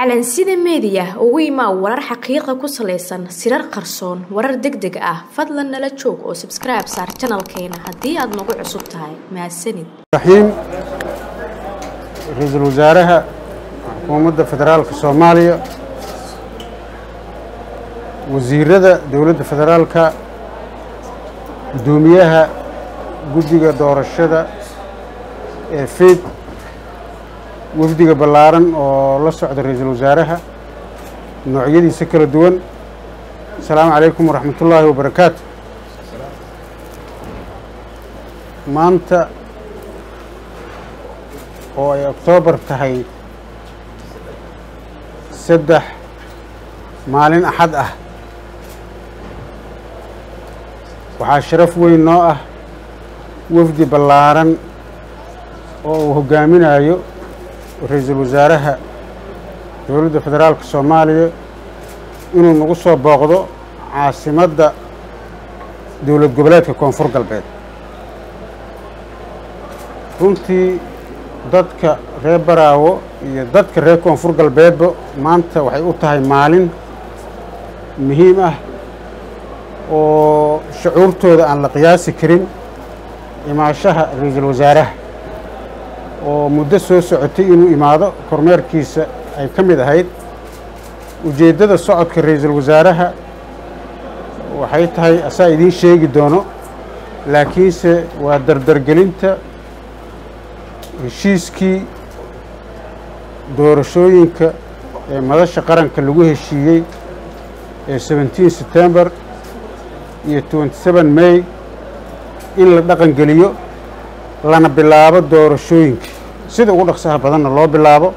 calansida meediya ugu imaa warar xaqiiqa ku salaysan sirar qarsoon warar deg deg ah fadlan nala joog oo sabskribe saar janalkeena haddii aad nagu cusub tahay mahadsanid raxiim ra-iisul wasaaraha xukuumadda federaalka soomaaliya wasiirada dowladda federaalka guddoomiyaha guddiga doorashada ee feyd wafdiga ballaaran oo la socda ra-iisul wasaaraha noocyadiisa kala duwan asalaamu calaykum waraxmatullaahi wabarakaatu maanta oo ay oktoobar tahay saddex maalin axad ah waxaa sharaf weyn noo ah wafdi ballaaran oo uu hoggaaminayo ra-iisul wasaaraha dowladda federaalka soomaaliya inuu nagu soo booqdo caasimadda dowlad goboleedka koonfur galbeed runtii dadka reer baraawo iyo dadka reer koonfur galbeedba maanta waxay u tahay maalin muhiim ah oo shucuurtooda aan la qiyaasi karin imaashaha ra-iisul wasaaraha oo muddo soo socotay inuu imaado kormeerkiisa ay ka mid ahayd ujeeddada socodka ra-iisul wasaaraha waxay tahay asaa idiin sheegi doono laakiinse waa dardargelinta heshiiskii doorashooyinka ee madasha qaranka lagu heshiiyey ee seventeen september iyo twenty seven may in la dhaqan geliyo lana bilaabo doorashooyinka sida ugu dhaqsaha badanna loo bilaabo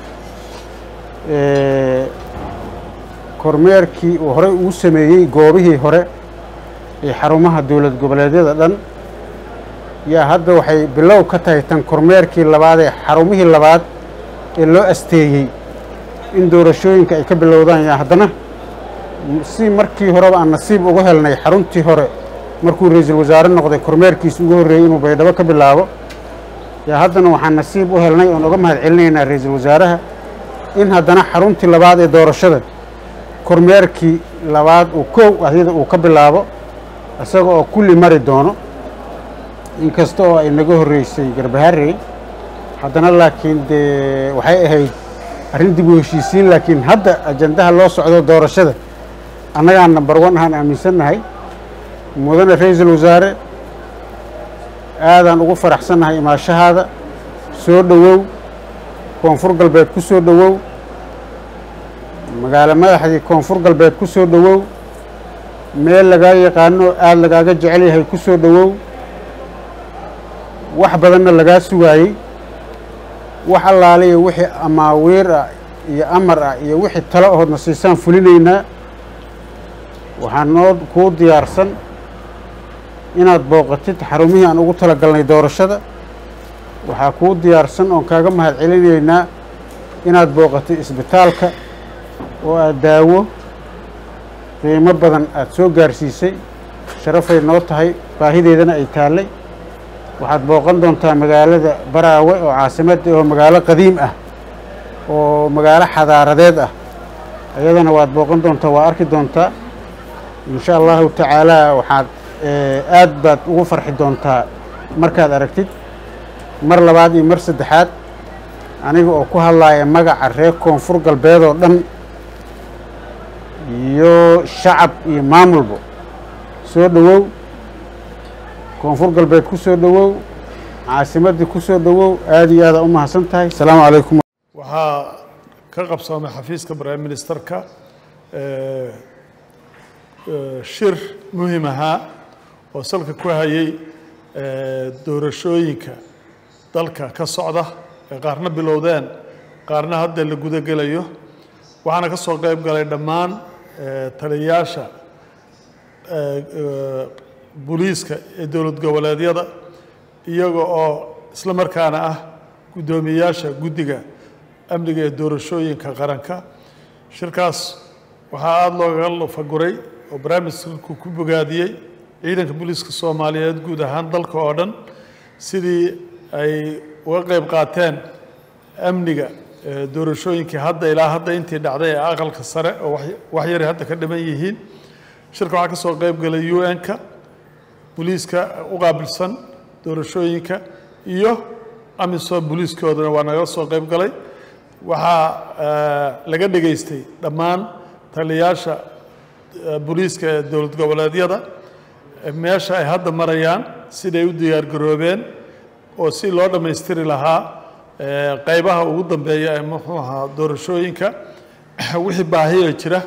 kormeerkii uu horey ugu sameeyey goobihii hore ee xarumaha dowlad goboleedyada dhan yaa hadda waxay bilow ka tahay tan kormeerkii labaad ee xarumihii labaad ee loo asteeyey in doorashooyinka ay ka bilowdaan yaa haddana si markii horeba aan nasiib ugu helnay xaruntii hore markuu ra-iisul wasaare noqday kormeerkiisa ugu horreeyey inuu baydhabo ka bilaabo yaa haddana waxaan nasiib u helnay oon uga mahad celinaynaa ra-iisul wasaaraha in haddana xaruntii labaad ee doorashada kormeerkii labaad uu kow ahyada uu ka bilaabo isaga oo kulli mari doono inkasta oo ay naga horreysay garbaharey haddana laakiin dee waxay ahayd arrin dib u heshiisiin laakiin hadda ajandaha loo socdo doorashada annagaan nambar wan ahaan aaminsannahay mudane ra-iisul wasaare aadaan ugu faraxsannahay imaashahaada soo dhowow koonfur galbeed ku soo dhowow magaalo madaxdii koonfur galbeed ku soo dhowow meel lagaa yaqaano aada lagaaga jecel yahay ku soo dhowow wax badanna lagaa sugaayey wax allaaliya wixii amaawiir ah iyo amar ah iyo wixii talo ahoodna siisaan fulinaynaa waxaa noo kuu diyaarsan inaad booqatid xarumihii aan ugu tala galnay doorashada waxaa kuu diyaarsan oon kaaga mahad celinaynaa inaad booqatid isbitaalka oo aad daawo qiimo badan aada soo gaarsiisay sharafay noo tahay baahideedana ay taallay waxaad booqan doontaa magaalada baraawe oo caasimadda oo magaalo qadiim ah oo magaalo xadaaradeed ah ayadana waad booqan doontaa waa arki doontaa insha allahu tacaalaa waxaad aad baad ugu farxi doontaa markaad aragtid mar labaad iyo mar saddexaad aniga oo ku hadlaaya magaca reer koonfur galbeed oo dhan iyo shacab iyo maamulba soo dhowow koonfur galbeed ku soo dhowow caasimaddii ku soo dhowow aada iyo aada u mahadsan tahay asalaamu calaykum waxaa ka qabsoomay xafiiska prime ministerka shir muhim ahaa oo salka ku hayay doorashooyinka dalka ka socda ee qaarna bilowdeen qaarna hadda la gudagelayo waxaana ka soo qayb galay dhammaan taliyayaasha booliiska ee dowlad goboleedyada iyaga oo isla markaana ah guddoomiyeyaasha guddiga amniga ee doorashooyinka qaranka shirkaas waxaa aada loogaga lufaguray oo barnaamijku ku bogaadiyey ciidanka booliiska soomaaliyeed guud ahaan dalka oo dhan sidii ay uga qayb qaateen amniga doorashooyinkii hadda ilaa hadda intii dhacday ee aqalka sare oo wax yari hadda ka dhiman yihiin shirka waxaa ka soo qayb galay u n-ka booliiska u qaabilsan doorashooyinka iyo amisom booliiskoodana waa naga soo qayb galay waxaa laga dhegaystay dhammaan taliyayaasha booliiska ee dowlad goboleedyada meesha ay hadda marayaan siday u diyaargaroobeen oo si loo dhammaystiri lahaa qaybaha ugu dambeeya ee muxuu ahaa doorashooyinka wixii baahiya jira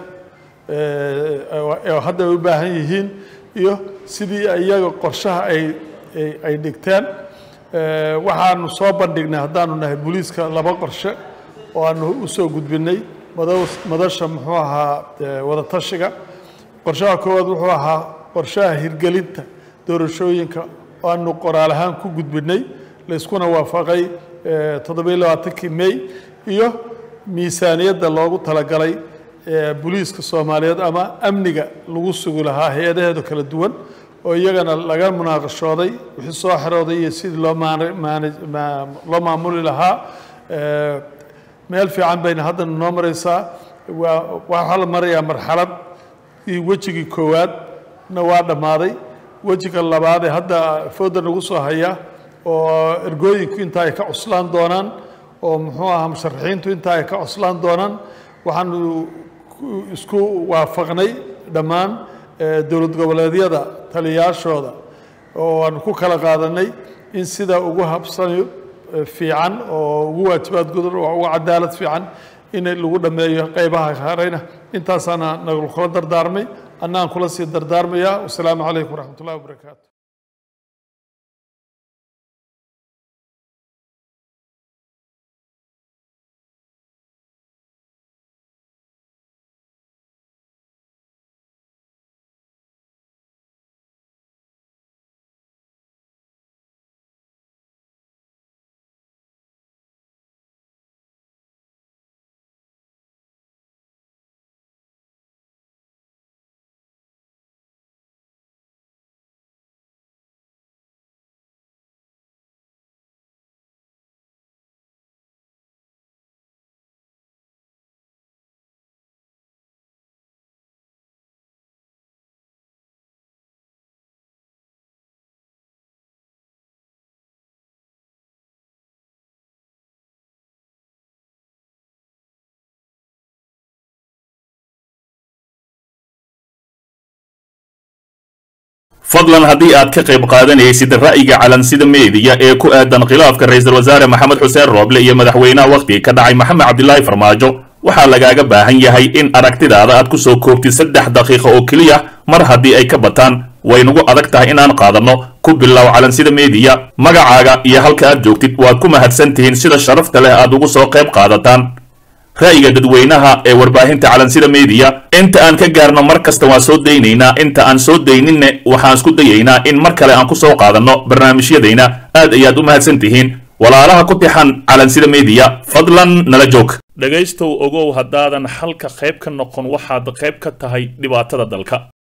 oo hadda ay u baahan yihiin iyo sidii iyaga qorshaha ay ay dhigteen waxaanu soo bandhignay haddaanu nahay booliiska laba qorshe oo aanu u soo gudbinay madasha muxuu ahaa wadatashiga qorshaha koowaad wuxuu ahaa qorshaha hirgelinta doorashooyinka oo aanu qoraal ahaan ku gudbinay layskuna waafaqay toddobiyo labaatankii may iyo miisaaniyadda loogu talagalay booliiska soomaaliyeed ama amniga lagu sugi lahaa hay-adaheedu kala duwan oo iyagana laga munaaqashooday wixii soo xerooday iyo sidii loo loo maamuli lahaa meel fiican bayna haddana noo maraysaa waa waxaa la marayaa marxalad iyo wejigii koowaadna waa dhammaaday wejiga labaad ee hadda fooda nagu soo haya oo ergooyinku inta ay ka cuslaan doonaan oo muxuu ahaa musharaxiintu inta ay ka cuslaan doonaan waxaanu isku waafaqnay dhammaan dowlad goboleedyada taliyayaashooda oo aanu ku kala qaadanay in sida ugu habsani fiican oo ugu waajibaad gudan oo ugu cadaalad fiican in lagu dhammeeyo qaybaha hareyna intaasaana nagu kula dardaarmay annaan kula sii dardaarmayaa wasalaamu calaykum waraxmat ullahi wabarakaatu fadlan haddii aad ka qayb qaadanaysid ra'yiga calansida meediya ee ku aadan khilaafka ra'iisul wasaare maxamed xuseen rooble iyo madaxweynaha wakhtiga ka dhacay maxamed cabdilaahi farmaajo waxaa lagaaga baahan yahay in aragtidaada aad ku soo koobtid saddex daqiiqo oo keliya mar haddii ay ka bataan waynagu adag tahay inaan qaadanno ku bilow calansida meediya magacaaga iyo halka aad joogtid waad ku mahadsan tihiin sida sharafta leh aad ugu soo qayb qaadataan ra'yiga dadweynaha ee warbaahinta calansida meediya inta aan ka gaarno mar kasta waan soo daynaynaa inta aan soo dayninne waxaan isku dayaynaa in mar kale aan ku soo qaadanno barnaamijyadayna aad ayaad u mahadsan tihiin walaalaha ku tixan calansida meediya fadlan nala joog dhegaystow ogow haddaadan xalka qayb ka noqon waxaad qayb ka tahay dhibaatada dalka